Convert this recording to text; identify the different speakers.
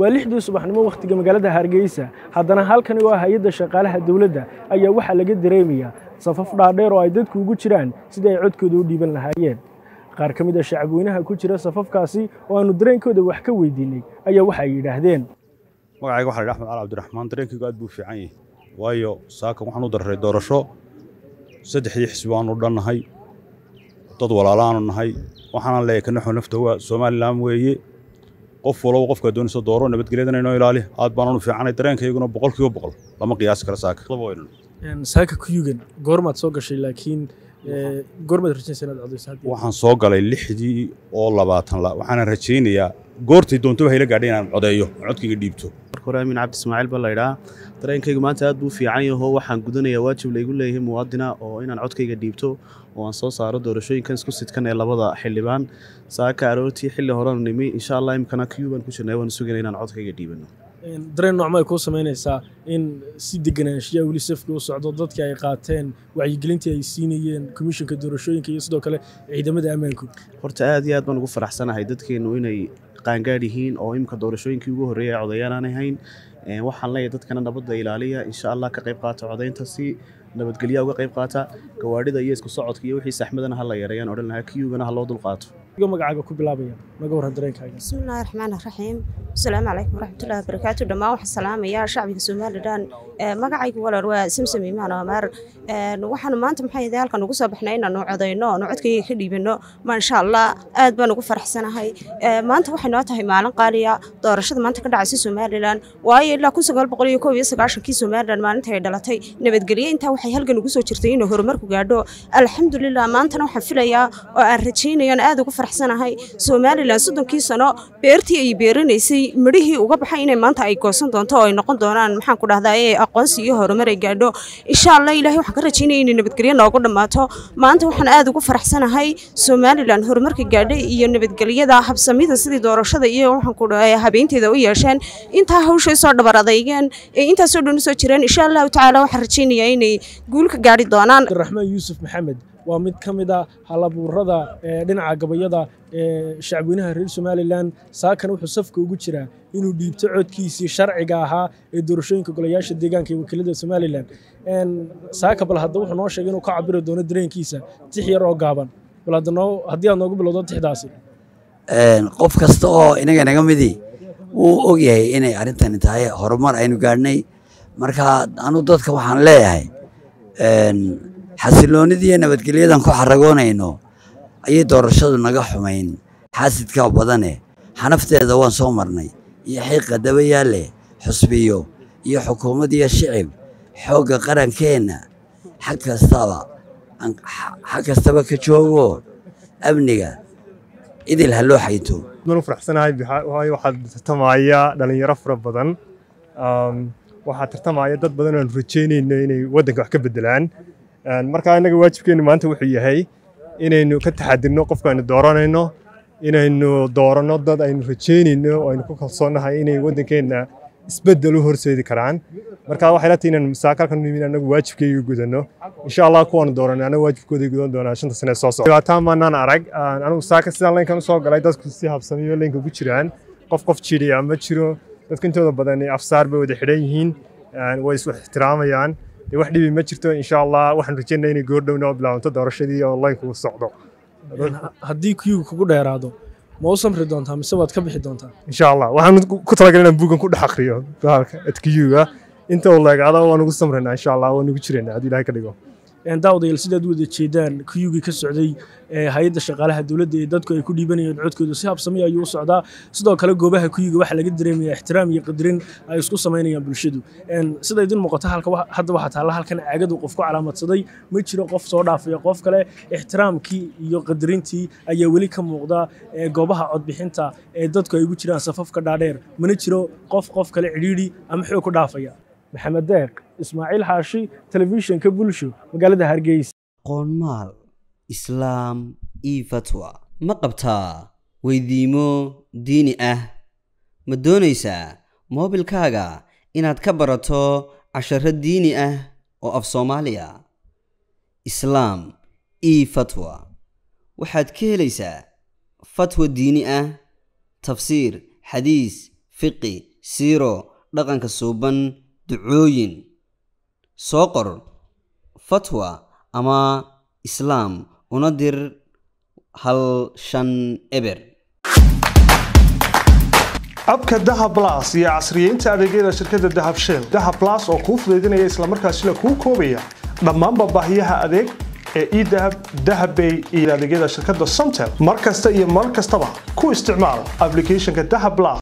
Speaker 1: waa lixdii subaxnimo wakhtiga magaalada hargeysa haddana halkani oo ah hay-adda shaqaalaha dowladda ayaa waxaa laga dareemayaa safaf dhaadheer oo ay dadku ugu jiraan sidii ay codkooda u dhiiban lahaayeen qaar ka mid a shacabweynaha ku jira safafkaasi oo aanu dareenkooda wax ka weydiinay ayaa waxa ay yidhaahdeen
Speaker 2: magacayga waxa la yidhi axmed cali cabdiraxmaan dareenkaygu aad buu fiican yahay waayo saakan waxaan u dararay doorasho saddexdii xisbi waanu dhannahay dad walaalaanu nahay waxaanan leeyahay kanaxo nafta waa somalilan weeye qof walba qofkaa doonaysa dooro nabadgelyadana inoo ilaali aad baananu fiicanay dareenkayguna boqolkiiba boqol lama qiyaasi kara saaka
Speaker 1: saaka kuyugan goormaad soo gashay laakiin goormaad rajaysa inaad codayso
Speaker 2: waxaan soo galay lixdii oo labaatan la waxaana rajaynayaa goortay doontoba hayla gaadhay inaan codeeyo codkayga dhiibto
Speaker 3: marka hore amiin cabdi ismaaciil baa la idhaa dareenkaygu maanta aad buu fiican yaho waxaan gudanayaa waajib laygu leeyahay muwaadina oo inaan codkayga dhiibto oo aan soo saaro doorashooyinkan isku sidkan ee labada xildhibaan saaka aroortii xilli horenu nimi insha allah imkana kiyuu baan ku jirnay waanu sugayna inaan codkayga dhiibano
Speaker 1: dareen noocma ay kuu samaynaysaa in si deganaanshiyaa weli safka u socdo dadkii ay qaateen wacyigelintii ay siinayeen komishinka doorashooyinka iyo sidoo kale ciidamada ammaanku
Speaker 3: horta aad iyo aad baan ugu faraxsanahay dadkeennu inay qaangaadh yihiin oo imika doorashooyinkii ugu horreeyay codayaan aan ahayn waxaan leeyahay dadkana nabadda ilaaliya insha allah ka qayb qaata codaynta si nabadgelya uga qayb qaata gawaadhida iyo isku socodka iyo wixii saxmadana ha la yareeyaan odhan lahaa kiyugana ha loo dulqaato
Speaker 1: magacaaga ku bilaabaya naga warran dareenkaaga
Speaker 4: bismillahi raxmaani raxiim asalaamu calaykum waraxmatullahi wabarakaatu dhammaan waxaan salaamayaa shacbiga somalilan magacaygu walaal waa samsam imaan amaar waxaanu maanta maxaa yahay halkan ugu soo baxnay inaanu codayno oonu codkayga ka dhiibano maasha allah aad baan ugu faraxsanahay maanta waxay noo tahay maalin qaaliya doorashada maanta ka dhacaysa somalilan waayo ilaa kun sagaal boqol iyo koob iyo sagaashankii somalilan maalinta ay dhalatay nabadgelyo intaa waxay halgan ugu soo jirtay inuu horumarku gaadho alxamdulilah maantana waxaan filayaa oo aan rajaynayaan aad ugu faraxsanahay somalilan soddonkii sano beertii ay beeranaysay midhihii uga baxay inay maanta ay goosan doonto oo ay noqon doonaan maxaan ku dhahdaa ee aqoonsi iyo horumar ay gaadho insha allah ilahay waxaan ka rajaynaya inay nabadgelyo noogu dhammaato maanta waxaan aad ugu faraxsanahay somalilan horumarka gaadhay iyo nabadgelyada habsamida sidii doorashada iyo waxaan ku dhahay habeynteeda u yeesheen intaa hawshay soo dhabar adeygeen ee intaasoo dhan usoo jireen insha allahu tacaala waxaan rajaynayaa inay guul ka gaadhi doonaan
Speaker 1: abdiraxmaan yuusuf maxamed waa mid ka mid a halabuurada dhinaca gabayada ee shacabweynaha reer somalilan saakana wuxuu safka ugu jiraa inuu dhiibto codkiisii sharciga ahaa ee doorashooyinka golayaasha deegaanka iyo wakiilada somalilan saaka bal hadda wuxuu noo sheegay inuu ka cabiri doono dareenkiisa tix yar oo gaaban bal hadda noo haddii aad noogu bilowdo tixdaasi
Speaker 5: qof kasta oo inaga naga midii wuu ogyahay inay arrintani tahay horumar aynu gaadhnay marka anu dadka waxaan leeyahay xasiloonidii iyo nabadgelyadan ku xaragoonayno ayay doorashadu naga xumayn xaasidkaa badane xanafteeda waan soo marnay iyo xiiqa dabayaale xusbiyo iyo xukuumad iyo shicib xoogga qarankeenna xag kastaba xag kastaba ka joogo amniga idil ha loo xayto
Speaker 6: waan u faraxsanahay waayo waxaa tartamaya dhalinyaro fara badan waxaa tartamaya dad badan oan rajaynayno inay waddanka wax ka bedelaan marka innaga waajibkeennu maanta wuxuu yahay inaynu ka taxadirno qofka aynu dooranayno inaynu dooranno dad aynu rajaynayno oo aynu ku kalsoonnahay inay waddankeenna isbeddel u horseedi karaan marka waxay la tahay inaan masaakalkan nimin annagu waajibkayga gudanno insha allah kuwaanu dooranay annagu waajibkooda gudan doonaa shanta sane soo socda dhibaataan maanaan arag anigu saaka sidaan laynkan usoo galay dadku si habsamiyo laynka ku jiraan qof qof jiriya ma jiro dadka intooda badan afsaar bay wada xidhan yihiin way isu ixtiraamayaan dee wax dhibi ma jirto insha allah waxaan rajaynaa inay goordhow noo bilaabanto doorashadii online kugu socdo
Speaker 1: haddii kuyuga kugu dheeraado ma u samri doontaa mise waad ka bixi doontaa
Speaker 6: insha allah waxaan ku talagalay inaan buugan ku dhex akriyo bahalka adkiyuga inta uu leegaado waan ugu samraynaa insha allah waan ugu jiraynaa haddii ilahay ka dhigo
Speaker 1: daawadayaal sidaad u wada jeedaan kuyugii ka socday hay-adda shaqaalaha dowladda ee dadku ay ku dhiibanayeen codkooda si habsami ayuu u socdaa sidoo kale goobaha kuyuga waxaa laga dareemayaa ixtiraam iyo qadarin ay isku samaynayaan bulshadu sida idin muuqata halka hadda waxaa taalla halkan caagadu qof ku calaamadsaday ma jiro qof soo dhaafaya qof kale ixtiraamkii iyo qadarintii ayaa weli ka muuqda goobaha codbixinta ee dadku ay ugu jiraan safafka dhaadheer mana jiro qof qof kale cidhiidhi ama xoog ku dhaafaya maxamed deeq ismaaciil xaashi telefishinka bulsho magaalada hargeysa
Speaker 7: qoonmaal islaam io fatwa ma qabtaa weydiimo diini ah ma doonaysaa moobilkaaga inaad ka barato casharo diini ah oo af soomaaliya islaam io fatwa waxaad ka helaysaa fatwa diini ah tafsiir xadiis fiqi siiro dhaqanka suuban ducooyin soo qor fatwa ama islaam una dir hal shan eber
Speaker 8: abka dahab las iyo casriyeynta adeegyada shirkadda dahab shell dahab las oo kuu fudaydinaya islamarkaasina kuu koobaya dhammaanba baahiyaha adeeg ee edahab dahabbay iyo adeegyada shirkadda somtel mar kasta iyo mar kastaba ku isticmaal applicationka dahab las